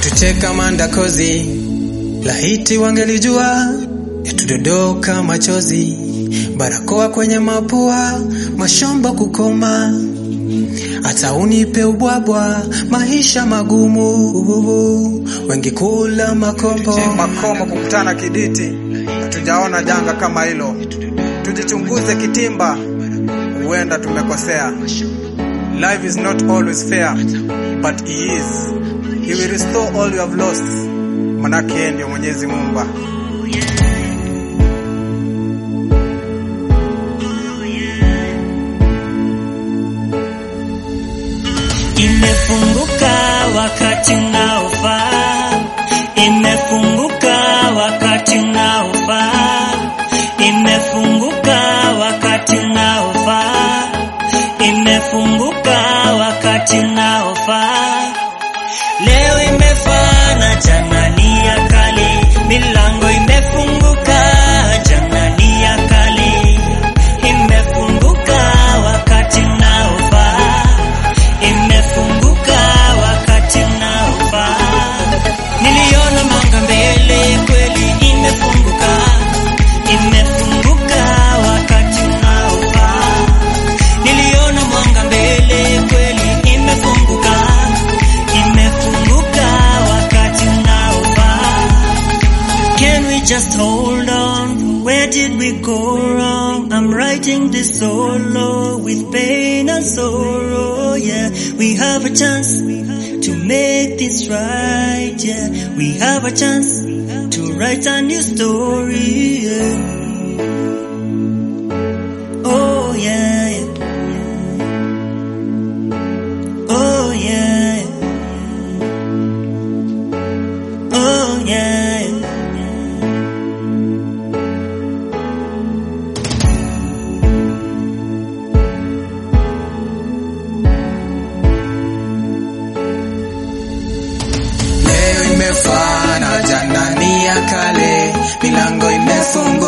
wangetucheka mandakozi, lahiti wangelijua yatudodoka machozi, barakoa kwenye mapua, mashamba kukoma, hata unipe ubwabwa, maisha magumu, wengi kula makombo, makomo kukutana kiditi, hatujaona janga kama hilo. Tujichunguze kitimba, huenda tumekosea. Life is not always fair, but he is. He will restore all you have lost. Manake yeye ndio Mwenyezi Muumba. Imefunguka wakati unaofaa, imefunguka wakati unaofaa, imefunguka wakati unaofaa, imefunguka wakati unaofaa. Leo imefaa na jana ni ya kale, milango imefunguka, jana ni ya kale, imefunguka wakati unaofaa imefunguka wakati unaofaa. Niliona mwanga mbele, kweli imefunguka, imefunguka wakati unaofaa. Niliona mwanga mbele, kweli imefunguka, imefunguka wakati unaofaa. Can we just hold on? Where did we go wrong? I'm writing this solo with pain and sorrow. Yeah, we have a chance to make this right. Yeah, we have a chance to write a new story. Yeah. Oh yeah. yeah. Oh yeah. Oh yeah. leo imefana, jana ni ya kale, milango imefunguka